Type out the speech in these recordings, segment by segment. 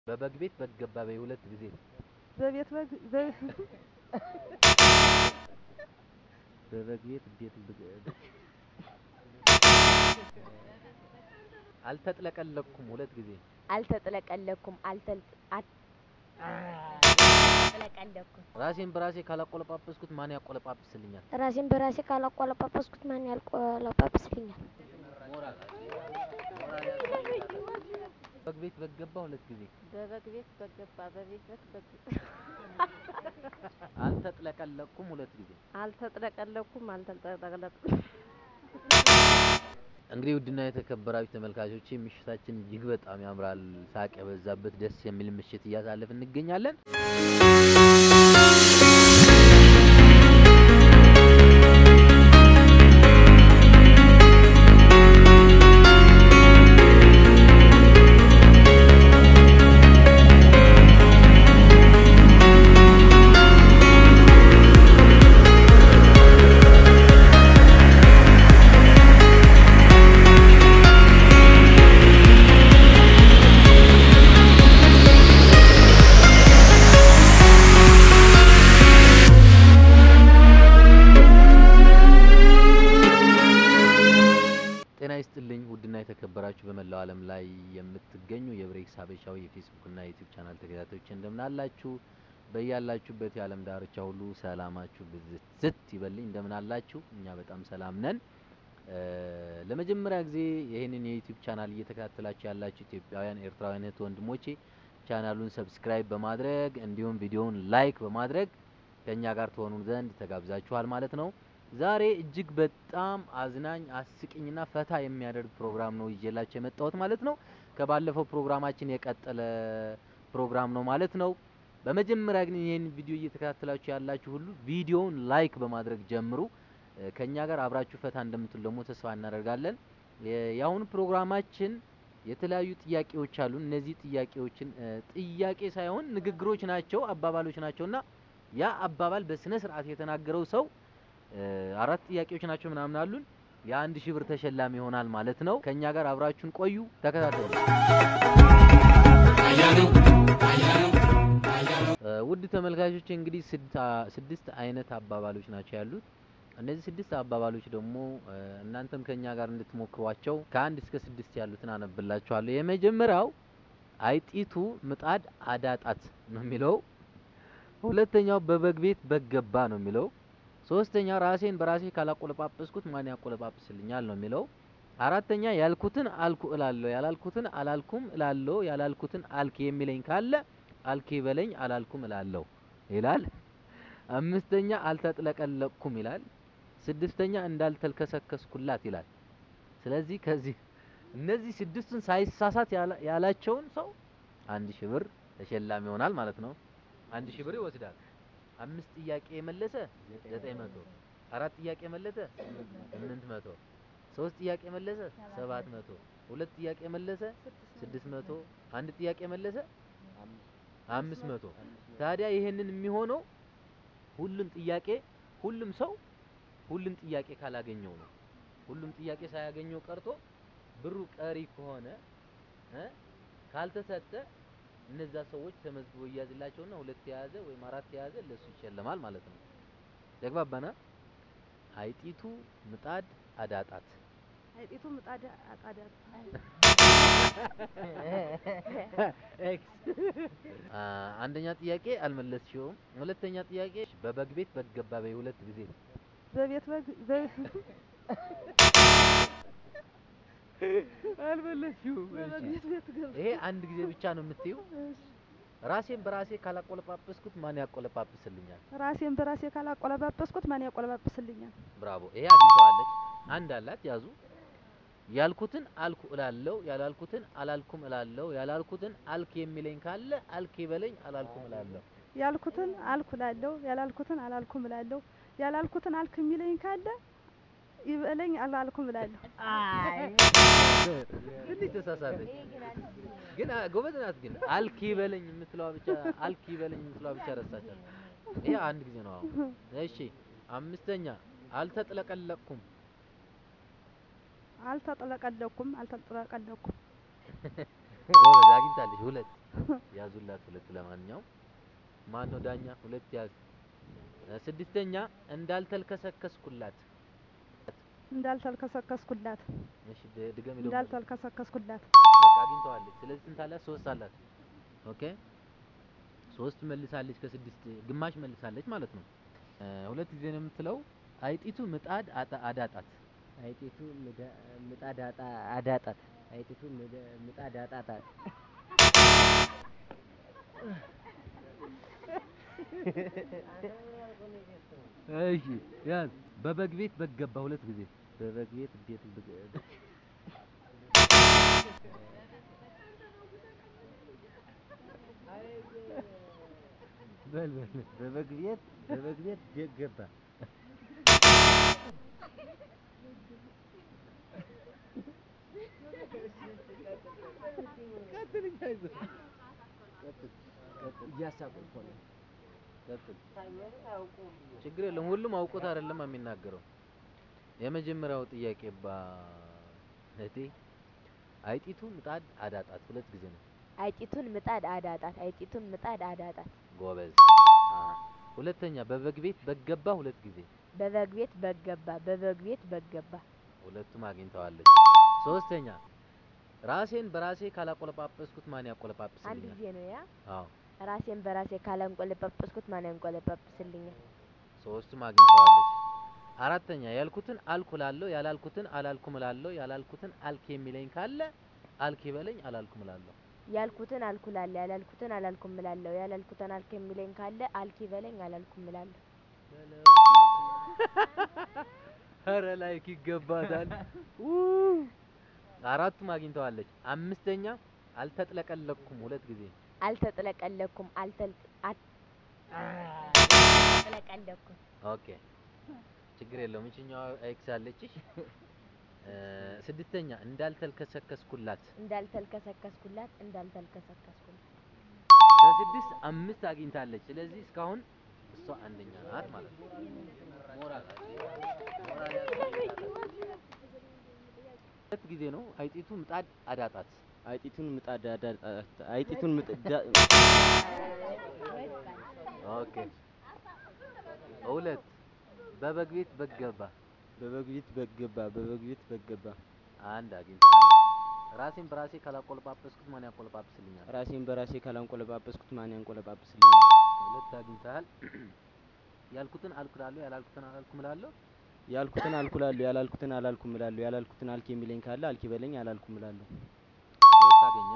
በበግ ቤት በግ ገባ በይ ሁለት ጊዜ በቤት በግ በ- በበግ ቤት ቤት በግ- አልተጥለቀለኩም ሁለት ጊዜ አልተጥለቀለኩም አልተል አት- አልተጥለቀለኩም ራሴን በራሴ ካላቆለጳጰስኩት ማን ያቆለጳጵስልኛል? ራሴን በራሴ ካላቆለጳጰስኩት ማን ያቆለጳጵስልኛል? በግ ቤት በግ ገባ ሁለት ጊዜ በበግ ቤት በገባ በቤት ቤት በግ አልተጥለቀለኩም ሁለት ጊዜ አልተጥለቀለኩም አልተጥለቀለኩም እንግዲህ ውድና የተከበራችሁ ተመልካቾች ምሽታችን እጅግ በጣም ያምራል። ሳቅ የበዛበት ደስ የሚል ምሽት እያሳለፍ እንገኛለን። ጤና ይስጥልኝ ውድና የተከበራችሁ በመላው ዓለም ላይ የምትገኙ የብሬክስ ሀበሻዊ የፌስቡክ እና የዩቲዩብ ቻናል ተከታታዮች እንደምን አላችሁ? በያላችሁበት የዓለም ዳርቻ ሁሉ ሰላማችሁ ብዝት ዝት ይበልኝ። እንደምን አላችሁ? እኛ በጣም ሰላም ነን። እ ለመጀመሪያ ጊዜ ይህንን የዩቲዩብ ቻናል እየተከታተላችሁ ያላችሁ ኢትዮጵያውያን፣ ኤርትራውያን እህት ወንድሞቼ ቻናሉን ሰብስክራይብ በማድረግ እንዲሁም ቪዲዮውን ላይክ በማድረግ ከእኛ ጋር ትሆኑ ዘንድ ተጋብዛችኋል ማለት ነው። ዛሬ እጅግ በጣም አዝናኝ አስቂኝና ፈታ የሚያደርግ ፕሮግራም ነው ይዤላችሁ የመጣሁት ማለት ነው። ከባለፈው ፕሮግራማችን የቀጠለ ፕሮግራም ነው ማለት ነው። በመጀመሪያ ግን ይህን ቪዲዮ እየተከታተላችሁ ያላችሁ ሁሉ ቪዲዮውን ላይክ በማድረግ ጀምሩ። እ ከኛ ጋር አብራችሁ ፈታ እንደምትሉ ደግሞ ተስፋ እናደርጋለን። የ- የአሁኑ ፕሮግራማችን የተለያዩ ጥያቄዎች አሉ። እነዚህ ጥያቄዎችን እ ጥያቄ ሳይሆን ንግግሮች ናቸው፣ አባባሎች ናቸውና ያ አባባል በስነ ስርዓት የተናገረው ሰው እ አራት ጥያቄዎች ናቸው ምናምን አሉን። የአንድ ሺህ ብር ተሸላሚ ይሆናል ማለት ነው። ከኛ ጋር አብራችሁን ቆዩ፣ ተከታተሉ። እ ውድ ተመልካቾች እንግዲህ ስድስት- ስድስት አይነት አባባሎች ናቸው ያሉት። እነዚህ ስድስት አባባሎች ደግሞ እ እናንተም ከኛ ጋር እንድትሞክሯቸው ከአንድ እስከ ስድስት ያሉትን አነብላችኋለሁ። የመጀመሪያው አይጢቱ ምጣድ አዳጣት ነው የሚለው። ሁለተኛው በበግ ቤት በግ ገባ ነው የሚለው። ሶስተኛ ራሴን በራሴ ካላቆለጳጰስኩት ማን ያቆለጳጵስልኛል ነው የሚለው። አራተኛ ያልኩትን አልኩ እላለሁ፣ ያላልኩትን አላልኩም እላለሁ፣ ያላልኩትን አልክ የሚለኝ ካለ አልክ በለኝ አላልኩም እላለሁ ይላል። አምስተኛ አልተጥለቀለቅኩም ይላል። ስድስተኛ እንዳልተልከሰከስኩላት ይላል። ስለዚህ ከዚህ እነዚህ ስድስቱን ሳይሳሳት ያላ- ያላቸውን ሰው አንድ ሺህ ብር ተሸላሚ ይሆናል ማለት ነው። አንድ ሺህ ብር ይወስዳል። አምስት ጥያቄ የመለሰ ዘጠኝ መቶ አራት ጥያቄ የመለሰ ስምንት መቶ ሶስት ጥያቄ የመለሰ ሰባት መቶ ሁለት ጥያቄ የመለሰ ስድስት መቶ አንድ ጥያቄ የመለሰ አምስት መቶ ታዲያ ይሄንን የሚሆነው ሁሉም ጥያቄ ሁሉም ሰው ሁሉም ጥያቄ ካላገኘው ነው። ሁሉም ጥያቄ ሳያገኘው ቀርቶ ብሩ ቀሪ ከሆነ እ ካልተሰጠ እነዛ ሰዎች ተመዝግቦ ይያዝላቸውና ሁለት የያዘ ወይም አራት የያዘ ለሱ ይሸለማል ማለት ነው። ተግባባና? አይጢቱ ምጣድ አዳጣት። አይጢቱ ምጣድ አጣዳት አ አንደኛ ጥያቄ አልመለስሽውም። ሁለተኛ ጥያቄ በበግ ቤት በግ ገባ በይ ሁለት ጊዜ በቤት በግ በ- አልመለስሽውም። በበግ ቤት ቤት ገባ ይሄ አንድ ጊዜ ብቻ ነው የምትይው። ራሴን በራሴ ካላቆለጳጰስኩት ማን ያቆለጳጵስልኛል? ራሴን በራሴ ካላቆለጳጰስኩት ማን ያቆለጳጵስልኛል? ብራቮ። ይሄ አግኝተዋለች። አንድ አላት ያዙ። ያልኩትን አልኩ እላለሁ፣ ያላልኩትን አላልኩም እላለሁ፣ ያላልኩትን አልክ የሚለኝ ካለ አልክ ይበለኝ፣ አላልኩም እላለሁ። ያልኩትን አልኩ እላለሁ፣ ያላልኩትን አላልኩም እላለሁ። ያላልኩትን አልክ የሚለኝ ካለ ይበለኝ አላልኩም እላለሁ። ትንሽ ተሳሳተች፣ ግን አ- ጎበዝ ናት። ግን አልክ ይበለኝ የምትለዋ ብቻ አልክ ይበለኝ የምትለዋ ብቻ ረሳቻት። ይሄ አንድ ጊዜ ነው አሁን። እሺ አምስተኛ አልተጥለቀለቅኩም አልተጥለቀለኩም አልተጥለቀለኩም ጎበዝ አግኝታለች። ሁለት ያዙላት ሁለት። ለማንኛውም ማን ነው ዳኛ? ሁለት ያዝ። እ፣ ስድስተኛ እንዳልተልከሰከስኩላት። እንዳልተልከሰከስኩላት እሺ ድ- ድገሚ ደግሞ። እንዳልተልከሰከስኩላት በቃ አግኝተዋለች። ስለዚህ ስንት አላት? ሶስት አላት። ኦኬ ሶስት መልሳለች። ከስድስት ግማሽ መልሳለች ማለት ነው። እ፣ ሁለት ጊዜ ነው የምትለው። አይጢቱ ምጣድ አጣ- አዳጣት። አይጢቱ ምዳ- ምጣድ አጣ- አዳጣት አይጢቱ ምዳ- ምጣድ አጣጣት እሺ ያዝ። በበግ ቤት በግ ገባ ሁለት ጊዜ። በበግ ቤት ቤት በግ- በል በል በበግ ቤት በበግ ቤት ቤት ገባ። ቀጥል እንጂ አይዞህ። ቀጥል ቀጥል እያሳቁ እኮ ነው። ቀጥል። ችግር የለም። ሁሉም አውቆት አይደለም የሚናገረው። የመጀመሪያው ጥያቄ ባ እህቴ አይጢቱ ምጣድ አዳጣት ሁለት ጊዜ ነው። አይጢቱን ምጣድ አዳጣት። አይጢቱን ምጣድ አዳጣት። ጎበዝ። አ፣ ሁለተኛ በበግ ቤት በገባ ሁለት ጊዜ በበግ ቤት በገባ። በበግ ቤት በገባ። ሁለቱም አግኝተዋለች። ሶስተኛ ራሴን በራሴ ካላቆለጳጰስኩት ማን አንድ ያቆለጳጵስልኛል? ጊዜ ነው ያ። አዎ ራሴን በራሴ ካላንቆለጳጰስኩት ማን ያንቆለጳጵስልኛል? ሶስቱም አግኝተዋለች። አራተኛ ያልኩትን አልኩ እላለሁ፣ ያላልኩትን አላልኩም እላለሁ፣ ያላልኩትን አልክ የሚለኝ ካለ አልክ ይበለኝ፣ አላልኩም እላለሁ። ያልኩትን አልኩላለሁ፣ ያላልኩትን አላልኩም እላለሁ። ያላልኩትን አልክ የሚለኝ ካለ አልክ ይበለኝ፣ አላልኩም እላለሁ። ኧረ ላይክ ይገባታል። ኡ! አራቱም አግኝተዋለች። አምስተኛ አልተጥለቀለቅኩም ሁለት ጊዜ አልተጥለቀለኩም። አልተል አት- አልተጥለቀለኩም። ኦኬ ችግር የለውም። እችኛዋ ኤክስ አለችሽ። እ፣ ስድስተኛ እንዳልተልከሰከስኩላት እንዳልተልከሰከስኩላት እንዳልተልከሰከስኩላት ከስድስት አምስት አግኝታለች። ስለዚህ እስካሁን እሷ አንደኛ ናት ማለት ነው። ሞራል ሞራል ሁለት ጊዜ ነው አይጢቱ ምጣድ አዳጣት። አይጢቱን ምጣድ አዳጣት አይጢቱን ምጣድ ኦኬ ሁለት በበግ ቤት በግ ገባ። በበግ ቤት በገባ በበግ ቤት በገባ አንድ አግኝተሃል። ራሴን በራሴ ካላቆለጳጰስኩት ማን ያቆለጳጵስልኛል? ራሴን በራሴ ካላንቆለጳጰስኩት ማን ያንቆለጳጵስልኛል? ሁለት አግኝተሃል። ያልኩትን አልኩ እላለሁ፣ ያላልኩትን አላልኩም እላለሁ። ያልኩትን አልኩላለሁ ያላልኩትን አላልኩም እላለሁ። ያላልኩትን አልክ የሚለኝ ካለ አልክ ይበለኝ አላልኩም እላለሁ። ሶስት አገኘ።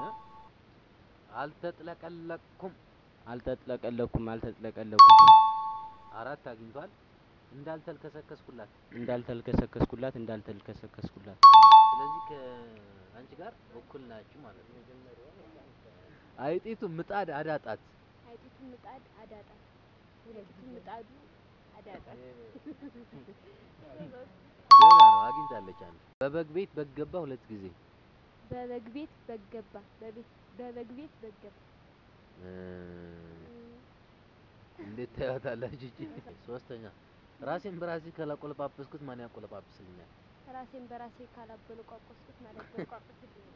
አልተጥለቀለቅኩም። አልተጥለቀለኩም አልተጥለቀለኩም አራት አግኝቷል። እንዳልተልከሰከስኩላት። እንዳልተልከሰከስኩላት እንዳልተልከሰከስኩላት ስለዚህ ከአንቺ ጋር እኩል ናችሁ ማለት ነው። አይጢቱ ምጣድ አዳጣት። አይጢቱ ምጣድ አዳጣት። ሁለቱ ምጣዱ አዳጣት። ገና ነው አግኝታለች። አንድ በበግ ቤት በገባ ሁለት ጊዜ በበግ ቤት በገባ። በቤት በበግ ቤት በገባ። እ፣ እንዴት ታያታላችሁ? እቺ ሶስተኛ ራሴን በራሴ ካላቆለጳጰስኩት ማን ያቆለጳጵስልኛል? ራሴን በራሴ ካላበለቋቆስኩት ማለት በቋቆስልኝ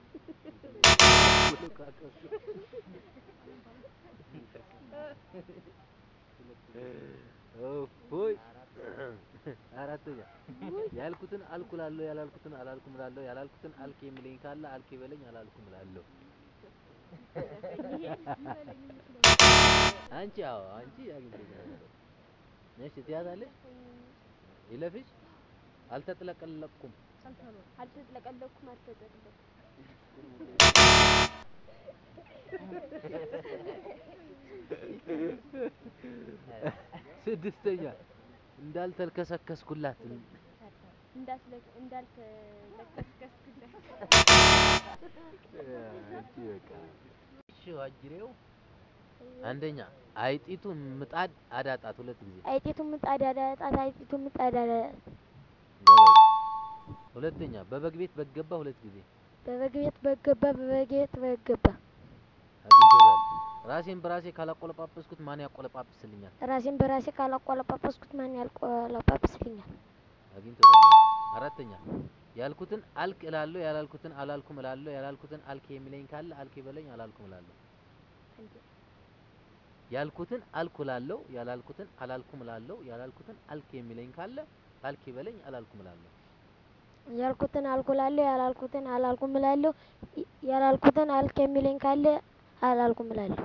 ሆይ አራተኛ ያልኩትን አልኩ እላለሁ ያላልኩትን አላልኩም እላለሁ ያላልኩትን አልክ የሚለኝ ካለ አልክ ይበለኝ አላልኩም እላለሁ። አንቺ አዎ አንቺ አግኝተሻል። እሺ ትያዛለሽ ይለፍሽ አልተጥለቀለቅኩም አልተጥለቀለኩም አልተጠለኩም ስድስተኛ እንዳልተልከሰከስኩላት እንዳትለክ እንዳልተለከስከስኩላት አንቺ በቃ እሺ አጅሬው አንደኛ አይጢቱ ምጣድ አዳጣት ሁለት ጊዜ አይጢቱ ምጣድ አዳጣት። አይጢቱ ምጣድ አዳጣት። ጎበዝ። ሁለተኛ በበግ ቤት በገባ ሁለት ጊዜ በበግ ቤት በገባ። በበግ ቤት በገባ። አግኝቶታል። ራሴን በራሴ ካላቆለጳጰስኩት ማን ያቆለጳጵስልኛል? ራሴን በራሴ ካላቆለጳጰስኩት ማን ያልቆለጳጵስልኛል? አግኝቶታል። አራተኛ ያልኩትን አልክ እላለሁ ያላልኩትን አላልኩም እላለሁ ያላልኩትን አልክ የሚለኝ ካለ አልክ ይበለኝ አላልኩም እላለሁ። ያልኩትን አልኩ እላለሁ ያላልኩትን አላልኩም እላለሁ ያላልኩትን አልክ የሚለኝ ካለ አልክ ይበለኝ አላልኩም እላለሁ። ያልኩትን አልኩላለሁ ያላልኩትን አላልኩም እላለሁ ይ- ያላልኩትን አልክ የሚለኝ ካለ አላልኩም እላለሁ።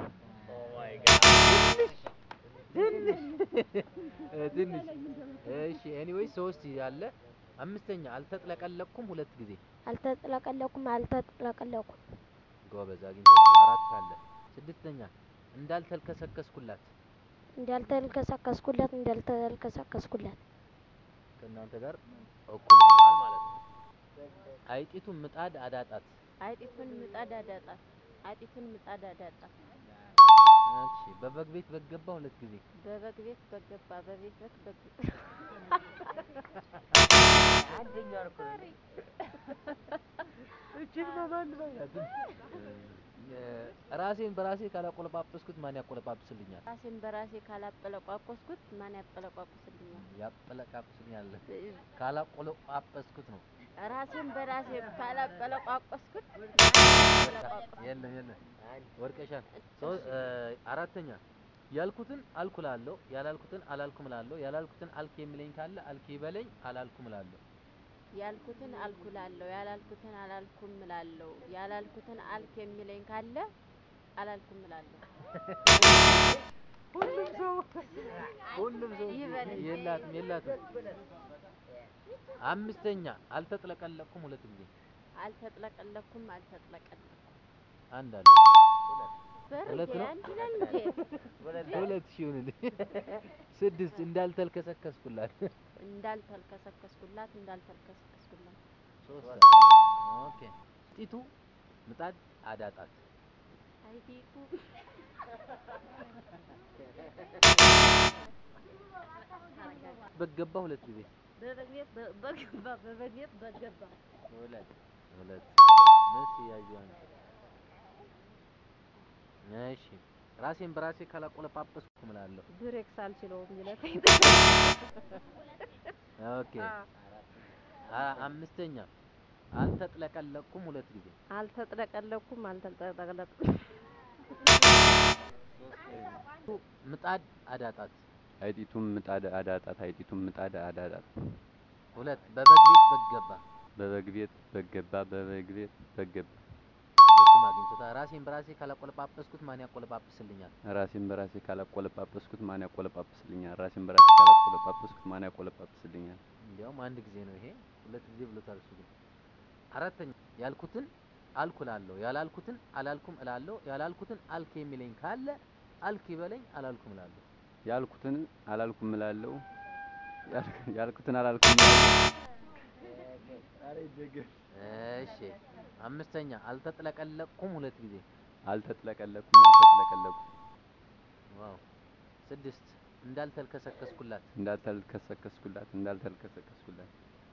እ ትንሽ እሺ። ኤኒዌይ ሶስት ያለ አምስተኛ አልተጥለቀለቅኩም ሁለት ጊዜ አልተጥለቀለኩም አልተጥለቀለኩም ጎበዝ አግኝተሻል። አራት አለ። ስድስተኛ እንዳልተልከሰከስኩላት እንዳልተልከሰከስኩላት እንዳልተልከሰከስኩላት ከእናንተ ጋር እኩል ሆኗል ማለት ነው። አይጢቱ ምጣድ አዳጣት። አይጢቱን ምጣድ አዳጣት። አይጢቱን ምጣድ አዳጣት። እሺ በበግ ቤት በገባ ሁለት ጊዜ በበግ ቤት በገባ በቤት ቤት በገባ አንደኛው እኮ ነው። እቺን በማን ባያት ራሴን በራሴ ካላቆለጳጰስኩት ማን ያቆለጳጵስልኛል? ራሴን በራሴ ካላጠለቋቆስኩት ማን ያጠለቋቁስልኛል? ያጠለቃጵስልኛል ካላቆለጳጰስኩት ነው። ራሴን በራሴ ካላጠለቋቆስኩት የለም የለም ወርቀሻል። ሶ- እ፣ አራተኛ ያልኩትን አልኩ እላለሁ ያላልኩትን አላልኩም እላለሁ ያላልኩትን አልክ የሚለኝ ካለ አልክ ይበለኝ አላልኩም እላለሁ። ያልኩትን አልኩላለሁ ያላልኩትን አላልኩም እላለሁ ያላልኩትን አልክ የሚለኝ ካለ አላልኩም እላለሁ። ሁሉም ሰው ሁሉም ሰው ይበለኝ። የላትም የላትም። አምስተኛ አልተጥለቀለቅኩም ሁለት ጊዜ አልተጥለቀለኩም አልተጥለቀለኩም አንድ አለ ሁለት በርጌ ነው? አንድ ይላል እንዴ? ሁለት ሺህ ይሁንልኝ። ስድስት እንዳልተልከሰከስኩላት እንዳልተልከሰከስኩላት እንዳልተልከሰከስኩላት ሶስት ኦኬ ጢቱ ምጣድ አዳጣት አይቲቱ በገባ ሁለት ጊዜ በበግ ቤት በ- በገባ በበግ ቤት በገባ ሁለት ሁለት መስ ያዩዋን እሺ ራሴን በራሴ ካላቆለጳጰስኩ እምላለሁ። ብሬክስ አልችለውም ይለፈኝ። ኦኬ አ- አምስተኛ አልተጥለቀለቅኩም ሁለት ጊዜ አልተጥለቀለኩም አልተጥለቀለኩም ምጣድ አዳጣት አይጢቱም ምጣድ አዳጣት አይጢቱም ምጣድ አዳጣት ሁለት በበግ ቤት በገባ በበግ ቤት በገባ በበግ ቤት በገባ ሁለቱም አግኝቶታል። ራሴን በራሴ ካላቆለጳጰስኩት ማን ያቆለጳጵስልኛል? ራሴን በራሴ ካላቆለጳጰስኩት ማን ያቆለጳጵስልኛል? ራሴን በራሴ ካላቆለጳጰስኩት ማን ያቆለጳጵስልኛል? እንዲያውም አንድ ጊዜ ነው ይሄ፣ ሁለት ጊዜ ብሎታል እሱ ግን። አራተኛ ያልኩትን አልኩ እላለሁ ያላልኩትን አላልኩም እላለሁ ያላልኩትን አልክ የሚለኝ ካለ አልክ ይበለኝ አላልኩም እላለሁ። ያልኩትን አላልኩም እላለሁ ያል- ያልኩትን አላልኩም እላለሁ እሺ አምስተኛ አልተጥለቀለቅኩም ሁለት ጊዜ አልተጥለቀለኩም አልተጥለቀለኩም ዋው ስድስት እንዳልተልከሰከስኩላት እንዳልተልከሰከስኩላት እንዳልተልከሰከስኩላት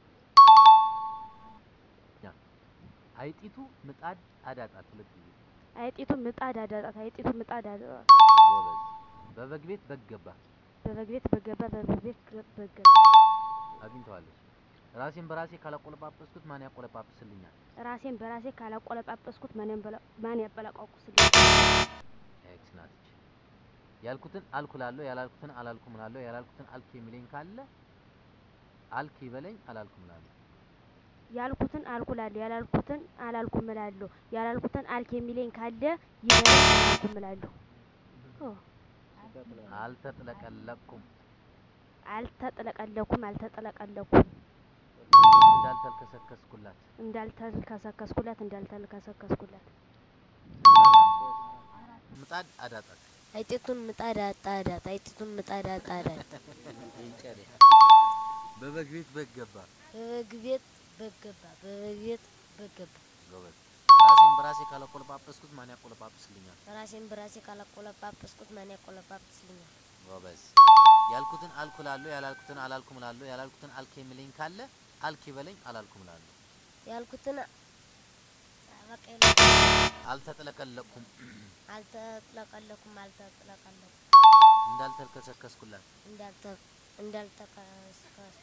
አይጢቱ ምጣድ አዳጣት ሁለት ጊዜ አይጢቱ ምጣድ አዳጣት አይጢቱ ምጣድ አዳጣት ጎበዝ በበግ ቤት በገባ በበግ ቤት በገባ በበግ ቤት በገባ አግኝተዋለች ራሴን በራሴ ካላቆለጳጰስኩት ማን ያቆለጳጵስልኛል ራሴን በራሴ ካላቆለጳጰስኩት ማን ያንበላ- ማን ያበላቋቁስልኝ ኤክስ ናትች ያልኩትን አልኩ እላለሁ ያላልኩትን አላልኩም እላለሁ ያላልኩትን አልክ የሚለኝ ካለ አልክ ይበለኝ አላልኩም እላለሁ ያልኩትን አልኩላለሁ ያላልኩትን አላልኩም እላለሁ ያላልኩትን አልክ የሚለኝ ካለ ይበለኝ አላልኩም እላለሁ ኦ፣ አልተጥለቀለቅኩም አልተጥለቀለኩም አልተጥለቀለኩም እንዳልተልከሰከስኩላት እንዳልተልከሰከስኩላት እንዳልተልከሰከስኩላት ምጣድ አዳጣት አይጢቱን ምጣድ አጣዳት አይጢቱን ምጣድ አጣዳት በበግ ቤት በገባ በበግ ቤት በገባ በበግ ቤት በገባ ጎበዝ ራሴን በራሴ ካላቆለጳጰስኩት ማን ያቆለጳጵስልኛል ራሴን በራሴ ካላቆለጳጰስኩት ማን ያቆለጳጵስልኛል? ጎበዝ ያልኩትን አልኩ እላለሁ ያላልኩትን አላልኩም እላለሁ ያላልኩትን አልክ የሚለኝ ካለ አልክ ይበለኝ አላልኩም እላለሁ ያልኩትን በቃ አልተጥለቀለቅኩም አልተጥለቀለኩም አልተጥለቀለኩም እንዳልተልከሰከስኩላት እንዳልተ እንዳልተከስከስ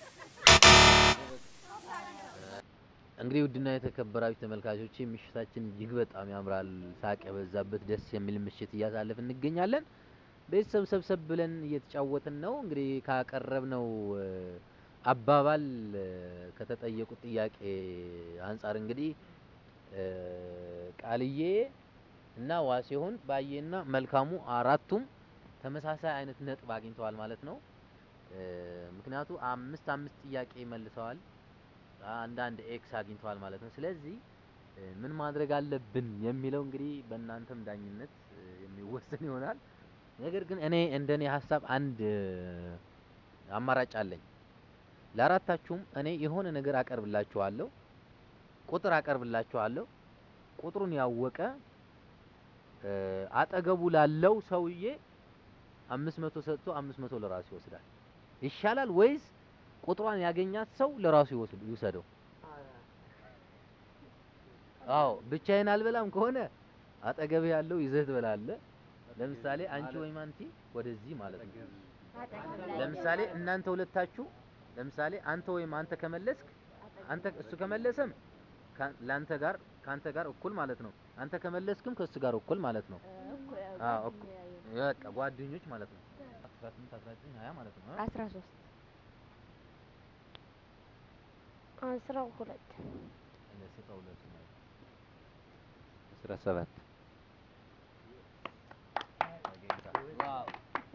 እንግዲህ ውድና የተከበራችሁ ተመልካቾች ምሽታችን እጅግ በጣም ያምራል። ሳቅ የበዛበት ደስ የሚል ምሽት እያሳለፍ እንገኛለን። ቤተሰብ ሰብሰብ ብለን እየተጫወትን ነው። እንግዲህ ካቀረብነው እ፣ አባባል እ፣ ከተጠየቁት ጥያቄ አንጻር እንግዲህ እ፣ ቃልዬ እና ዋሴሁን ባዬና መልካሙ አራቱም ተመሳሳይ አይነት ነጥብ አግኝተዋል ማለት ነው። እ፣ ምክንያቱ አምስት አምስት ጥያቄ መልሰዋል። አንዳንድ ኤክስ አግኝተዋል ማለት ነው። ስለዚህ እ፣ ምን ማድረግ አለብን የሚለው እንግዲህ በእናንተም ዳኝነት እ፣ የሚወሰን ይሆናል። ነገር ግን እኔ እንደኔ ሀሳብ አንድ እ፣ አማራጭ አለኝ። ለአራታችሁም እኔ የሆነ ነገር አቀርብላችኋለሁ፣ ቁጥር አቀርብላችኋለሁ። ቁጥሩን ያወቀ እ፣ አጠገቡ ላለው ሰውዬ አምስት መቶ ሰጥቶ አምስት መቶ ለራሱ ይወስዳል። ይሻላል ወይስ ቁጥሯን ያገኛት ሰው ለራሱ ይወስድ ይውሰደው? አዎ ብቻዬን አልበላም ከሆነ አጠገብ ያለው ይዘህ ትበላለህ። ለምሳሌ አንቺ ወይም አንቲ ወደዚህ ማለት ነው። ለምሳሌ እናንተ ሁለታችሁ ለምሳሌ አንተ ወይም አንተ ከመለስክ አንተ እሱ ከመለሰም ካ- ለአንተ ጋር ካንተ ጋር እኩል ማለት ነው። አንተ ከመለስክም ከእሱ ጋር እኩል ማለት ነው። አዎ እኩል በቃ ጓደኞች ማለት ነው። 18 19 20 ማለት ነው። አ? አስራ ሶስት አስራ ሁለት ስጠው ለሱ ማለት ነው። አስራ ሰባት ዋው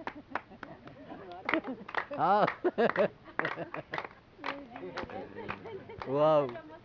አዎ ዋው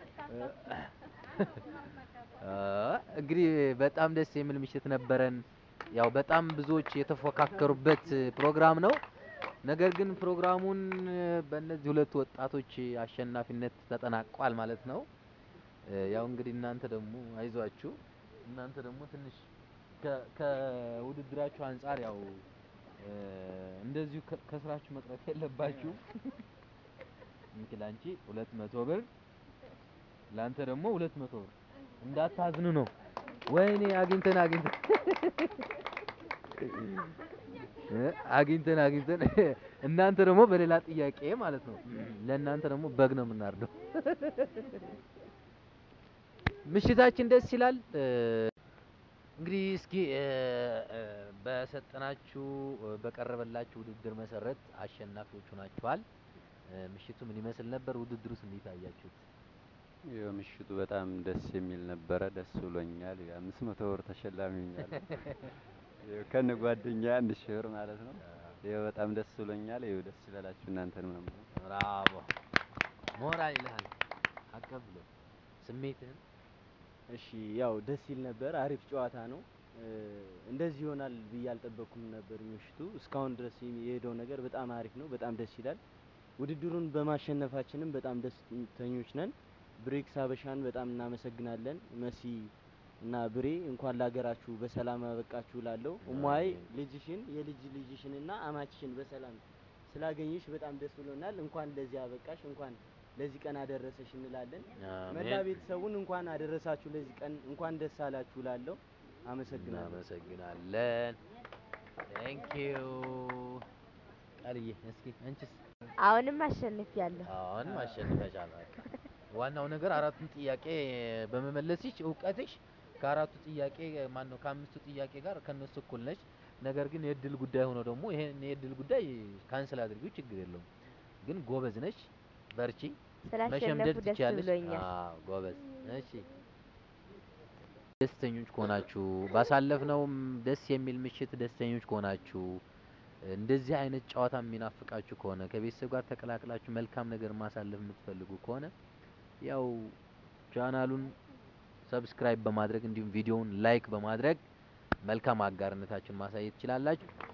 አ እንግዲህ በጣም ደስ የሚል ምሽት ነበረን። ያው በጣም ብዙዎች የተፎካከሩበት ፕሮግራም ነው። ነገር ግን ፕሮግራሙን በእነዚህ ሁለት ወጣቶች አሸናፊነት ተጠናቋል ማለት ነው። እ፣ ያው እንግዲህ እናንተ ደግሞ አይዟችሁ፣ እናንተ ደግሞ ትንሽ ከ- ከውድድራችሁ አንጻር ያው እ፣ እንደዚሁ ከ- ከስራችሁ መቅረት የለባችሁ። እንግዲህ ላንቺ ሁለት መቶ ብር ላንተ ደግሞ ሁለት መቶ ብር እንዳታዝኑ ነው። ወይኔ አግኝተን አግኝተን እ፣ አግኝተን አግኝተን እናንተ ደግሞ በሌላ ጥያቄ ማለት ነው። ለእናንተ ደግሞ በግ ነው የምናርደው። ምሽታችን ደስ ይላል። እ፣ እንግዲህ እስኪ እ፣ እ፣ በሰጠናችሁ እ፣ በቀረበላችሁ ውድድር መሰረት አሸናፊዎቹ ናችኋል። እ፣ ምሽቱ ምን ይመስል ነበር? ውድድሩስ እንዴት አያችሁት? ይኸው ምሽቱ በጣም ደስ የሚል ነበረ። ደስ ብሎኛል። የአምስት መቶ ብር ተሸላሚ ሆኛለሁ። ይኸው ከነ ጓደኛ አንድ ሺህ ብር ማለት ነው። ይኸው በጣም ደስ ብሎኛል። ይኸው ደስ ይበላችሁ እናንተን ምናምን ብራቮ ሞራል ይልሃል። አቀብሎ ስሜትህን እሺ ያው ደስ ይል ነበር። አሪፍ ጨዋታ ነው። እ፣ እንደዚህ ይሆናል ብዬ አልጠበቅኩም ነበር። ምሽቱ እስካሁን ድረስ የሄደው ነገር በጣም አሪፍ ነው። በጣም ደስ ይላል። ውድድሩን በማሸነፋችንም በጣም ደስተኞች ነን። ብሬክስ ሀበሻን በጣም እናመሰግናለን። መሲ እና ብሬ እንኳን ለሀገራችሁ በሰላም አበቃችሁ ላለው እሟይ አሜን። ልጅሽን የልጅ ልጅሽን እና አማችሽን በሰላም ስላገኘሽ በጣም ደስ ብሎናል። እንኳን ለዚህ አበቃሽ፣ እንኳን ለዚህ ቀን አደረሰሽ እንላለን። መላ አሜን። ቤተሰቡን እንኳን አደረሳችሁ ለዚህ ቀን እንኳን ደስ አላችሁ ላለው አመሰግናለሁ። እናመሰግናለን። ቴንክ ዩ ቃልዬ። እስኪ አንቺስ? አሁንም አሸንፊያለሁ። አሁንም አሸንፈሻል። በቃ ዋናው ነገር አራቱን ጥያቄ በመመለስሽ እውቀትሽ ከአራቱ ጥያቄ ማን ነው ከአምስቱ ጥያቄ ጋር ከነሱ እኩል ነች። ነገር ግን የእድል ጉዳይ ሆኖ ደግሞ ይሄን የእድል ጉዳይ ካንስል አድርጊው፣ ችግር የለውም። ግን ጎበዝ ነች፣ በርቺ። ስላሸነፉ መሸምደድ ደስ ትችያለሽ። ብሎኛል። አዎ ጎበዝ። እሺ ደስተኞች ከሆናችሁ ባሳለፍነውም ደስ የሚል ምሽት ደስተኞች ከሆናችሁ እንደዚህ አይነት ጨዋታ የሚናፍቃችሁ ከሆነ ከቤተሰብ ጋር ተቀላቅላችሁ መልካም ነገር ማሳለፍ የምትፈልጉ ከሆነ ያው ቻናሉን ሰብስክራይብ በማድረግ እንዲሁም ቪዲዮውን ላይክ በማድረግ መልካም አጋርነታችሁን ማሳየት ትችላላችሁ።